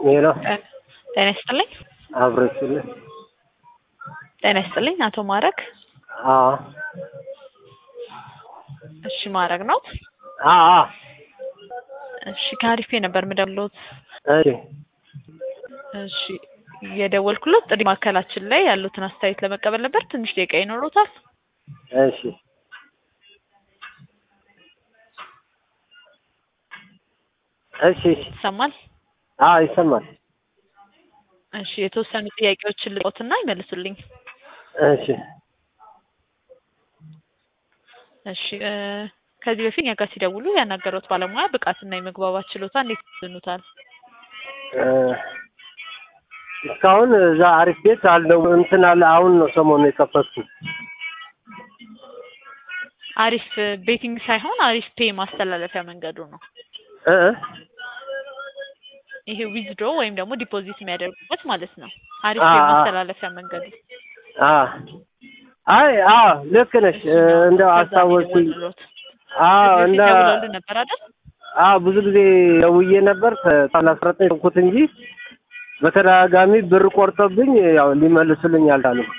ሄሎ ጤና ይስጥልኝ። አብረችልኝ። ጤና ይስጥልኝ። አቶ ማረግ አዎ እሺ፣ ማረግ ነው። አዎ እሺ፣ ከአሪፌ ነበር የምደውልዎት። እሺ እሺ፣ የደወልኩለት ጥሪ ማዕከላችን ላይ ያሉትን አስተያየት ለመቀበል ነበር። ትንሽ ደቂቃ ይኖሩታል? እሺ እሺ እሺ ይሰማል? አዎ ይሰማል። እሺ፣ የተወሰኑ ጥያቄዎችን ልቆትና ይመልሱልኝ። እሺ እሺ እ ከዚህ በፊት እኛ ጋር ሲደውሉ ያናገሩት ባለሙያ ብቃትና የመግባባት ችሎታ እንዴት ይዝኑታል? እ እስካሁን እዛ አሪፍ ቤት አለው እንትን አለ። አሁን ነው ሰሞኑ የከፈትኩት። አሪፍ ቤቲንግ ሳይሆን አሪፍ ፔ ማስተላለፊያ መንገዱ ነው። እ እ ይሄ ዊዝድሮ ወይም ደግሞ ዲፖዚት የሚያደርጉበት ማለት ነው። አሪፍ አ- ፔ አ- ማስተላለፊያ መንገዱ አ አይ አዎ ልክ ነሽ። እ እንደው አስታወስኩኝ። ደወሉት አዎ እንደ ደውለውልን ነበር አይደል? አዎ ብዙ ጊዜ ደውዬ ነበር ካላስረጠኝ ተውኩት እንጂ በተደጋጋሚ ብር ቆርጦብኝ ያው ሊመልሱልኝ አልቻሉም።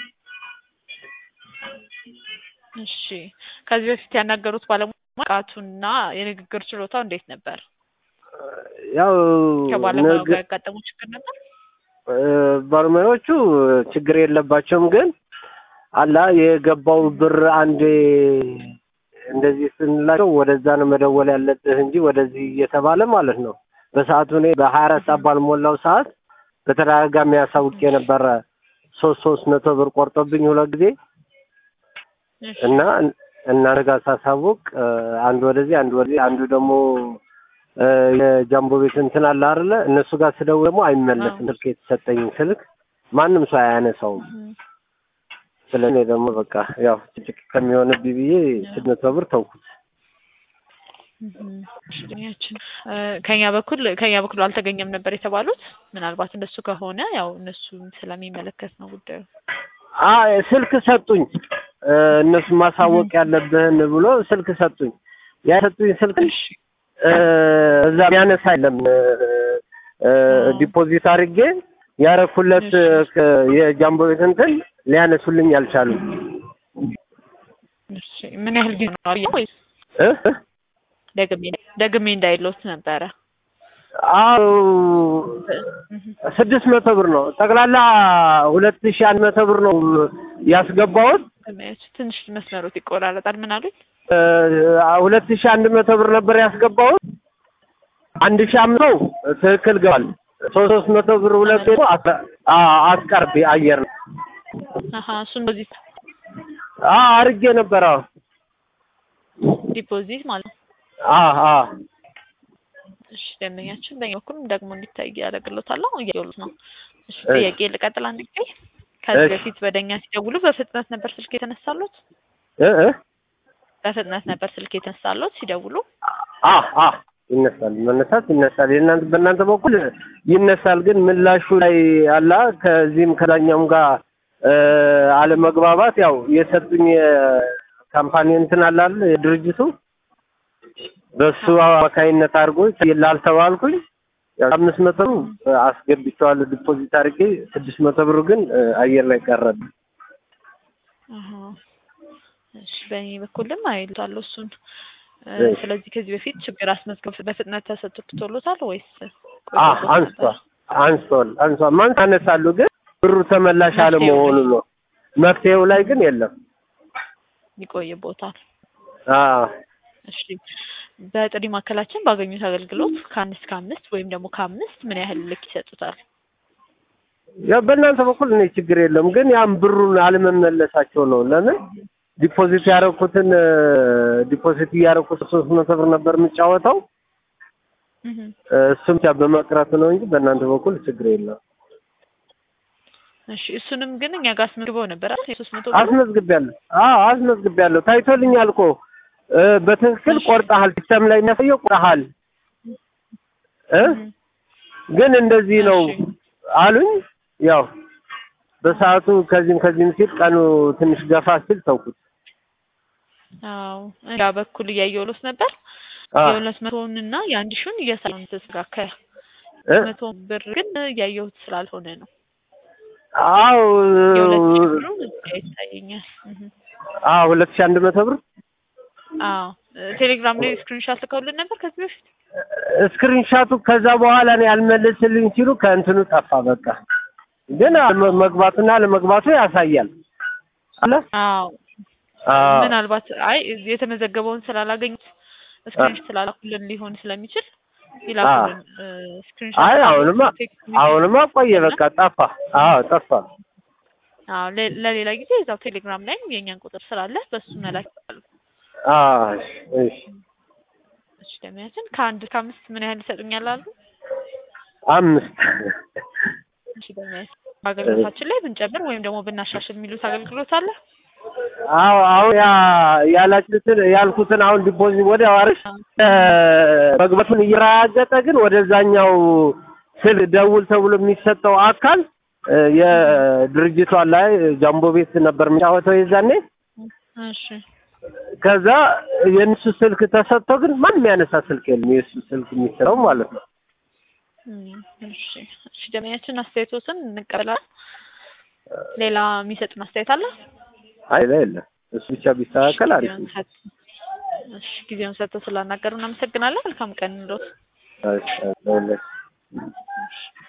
እሺ ከዚህ በፊት ያናገሩት ባለሙያ ብቃቱና የንግግር ችሎታው እንዴት ነበር? ያው ከባለሙያው ንግ- ጋር ያጋጠሙ ችግር ነበር? እ ባለሙያዎቹ ችግር የለባቸውም፣ ግን አላ የገባው ብር አንዴ እንደዚህ ስንላቸው ወደዛ ነው መደወል ያለብህ እንጂ ወደዚህ እየተባለ ማለት ነው። በሰዓቱ እኔ በሀያ አራት ሰዓት ባልሞላው ሰዓት በተደጋጋሚ ያሳውቅ የነበረ ሶስት ሶስት መቶ ብር ቆርጦብኝ ሁለት ጊዜ እሺ እና እናንተ ጋር ሳሳውቅ እ አንዱ ወደዚህ አንዱ ወደዚህ አንዱ ደግሞ እ የጃምቦ ቤት እንትን አለ አይደለ እነሱ ጋር ስደውል ደግሞ አይመለስም ስልክ የተሰጠኝ ስልክ ማንም ሰው አያነሳውም። እም፣ ስለዚህ እኔ ደግሞ በቃ ያው ጭቅጭቅ ከሚሆንብኝ ብዬ ስድስት መቶ ብር ተውኩት። እም፣ እሺ፣ ድንያችን እ ከኛ በኩል ከኛ በኩል አልተገኘም ነበር የተባሉት። ምናልባት እንደሱ ከሆነ ያው እነሱን ስለሚመለከት ነው ጉዳዩ። አይ ስልክ ሰጡኝ እ እነሱ ማሳወቅ ያለብህን ብሎ ስልክ ሰጡኝ። ያ ሰጡኝ ስልክ እሺ እ እዛ የሚያነሳ የለም እ እ ዲፖዚት አድርጌ ያረኩለት እሺ። እ የጃምቦ ቤት እንትን ሊያነሱልኝ አልቻሉም። እሺ ምን ያህል ጊዜ ነው አየህ ወይስ እ እ ደግሜ ደግሜ እንዳይሎት ነበረ? አዎ እም፣ ስድስት መቶ ብር ነው ጠቅላላ ሁለት ሺህ አንድ መቶ ብር ነው ያስገባሁት። ድንያችን ትንሽ መስመሮት ይቆራረጣል። ምን አሉኝ? እ ሁለት ሺህ አንድ መቶ ብር ነበር ያስገባሁት። አንድ ሺህ አምስት መቶ ትክክል ገባል። ሶስት ሶስት መቶ ብር ሁለት ደግሞ አስ- አ- አስቀርብ አየር ነው አሀ እሱን በዚህ አ አርጌ ነበር። አዎ ዲፖዚት ማለት ነው። አ አ እሺ ደንበኛችን በእኛ በኩልም ደግሞ እንዲታይ ያደርግሎታለሁ እያሉት ነው። እሺ እሺ። ጥያቄ ልቀጥል አንድ ጊዜ። ከዚህ እሺ። በፊት ወደኛ ሲደውሉ በፍጥነት ነበር ስልክ የተነሳሉት? እ እ በፍጥነት ነበር ስልክ የተነሳሉት ሲደውሉ? አ አ ይነሳል፣ መነሳት ይነሳል። የእናንተ በእናንተ በኩል ይነሳል፣ ግን ምላሹ ላይ አላ ከዚህም ከዳኛውም ጋር እ አለመግባባት ያው የሰጡኝ የካምፓኒ እንትን አለ አይደል የድርጅቱ በሱ አማካይነት አድርጎ ላልተባልኩኝ ያው አምስት መቶ ብር አስገብቼዋለሁ ዲፖዚት አድርጌ ስድስት መቶ ብሩ ግን እ አየር ላይ ቀረብ። አሀ። እሺ በእኔ በኩልም አይሉታለሁ እሱን እ እሺ። ስለዚህ ከዚህ በፊት ችግር አስመዝገብ በፍጥነት ተሰጥቶሎታል ወይስ አ ቆይቶበት አንስቷል ነበር? አንስቷል አንስቷል ማንስ አነሳሉ ግን ብሩ ተመላሽ መፍትሄው አለመሆኑ ላይ- ነው። መፍትሄው ላይ ግን የለም። ይቆይቦታል። አ እሺ በጥሪ ማዕከላችን ባገኙት አገልግሎት ከአንድ እስከ አምስት ወይም ደግሞ ከአምስት ምን ያህል ልክ ይሰጡታል? ያው በእናንተ በኩል እኔ ችግር የለም፣ ግን ያም ብሩን አለመመለሳቸው ነው። ለምን ዲፖዚት ያደረኩትን እ ዲፖዚት እያደረኩት ሶስት መቶ ብር ነበር የምጫወተው እህ እ እሱም ብቻ በመቅረት ነው እንጂ በእናንተ በኩል ችግር የለም። እሺ እሱንም ግን እኛ ጋር አስመዝግበው ነበር አይደል? የሶስት መቶ ብር አስመዝግቤያለሁ። አዎ አስመዝግቤያለሁ። ታይቶልኛል እኮ እ በትክክል እሺ። ቆርጠሃል፣ ሲስተም ላይ የሚያሳየው ቆርጠሃል እ ግን እንደዚህ ነው እሺ። አሉኝ። ያው በሰዓቱ ከዚህም ከዚህም ሲል ቀኑ ትንሽ ገፋ ሲል ተውኩት። አዎ እኛ በኩል እያየሁሎት ነበር አ የሁለት መቶውን እና የአንድ ሺውን እያሳየን ተስተካከለ እ? መቶ ብር ግን እያየሁት ስላልሆነ ነው። አዎ የሁለት ሺህ ብሩ እዚህ ጋር ይታየኛል። እህ። አዎ ሁለት ሺህ አንድ መቶ ብር አዎ ቴሌግራም ላይ ስክሪንሾት ልከውልን ነበር ከዚህ በፊት። ስክሪንሻቱ ከዛ በኋላ ነው ያልመለስልኝ ሲሉ ከእንትኑ ጠፋ። በቃ ግን መ- መግባቱና ለመግባቱ ያሳያል አለ አዎ አዎ ምናልባት አይ የተመዘገበውን ስላላገኙት ስክሪንሾት ስላላኩልን ሊሆን ስለሚችል ይላኩልን ስክሪንሾት። አይ አሁንማ አሁንማ ቆየ በቃ ጠፋ። አዎ ጠፋ። አዎ ለ- ለሌላ ጊዜ እዛው ቴሌግራም ላይም የእኛን ቁጥር ስላለ በሱ መላክ ይችላሉ። አዎ እሺ እሺ እሺ ደሚያችን ከአንድ ከአምስት ምን ያህል ይሰጡኛል አሉ? አምስት እሺ ደሚያችን አገልግሎታችን ላይ ብንጨምር ወይም ደግሞ ብናሻሽል የሚሉት አገልግሎት አለ? አዎ አሁን ያ ያላችሁትን ያልኩትን አሁን ዲፖዚት ወዲያው አሪፍ መግባቱን እየረጋገጠ ግን ወደዛኛው ስል ደውል ተብሎ የሚሰጠው አካል እ፣ የድርጅቷ ላይ ጃምቦ ቤት ነበር የሚጫወተው የዛኔ። እሺ ከዛ የእነሱ ስልክ ተሰጥቶ ግን ማንም ያነሳ ስልክ የለም። የእሱ ስልክ የሚሰጠው ማለት ነው። እም፣ እሺ እሺ ደሚያችን አስተያየቶትን እንቀበላለን። ሌላ የሚሰጡን አስተያየት አለ? አይ ላይ የለም። እሱ ብቻ ቢስተካከል አሪፍ ነው። እሺ ጊዜውን ሰጥተው ስላናገሩ እናመሰግናለን። መልካም ቀን እንሎት። እሺ፣ እሺ።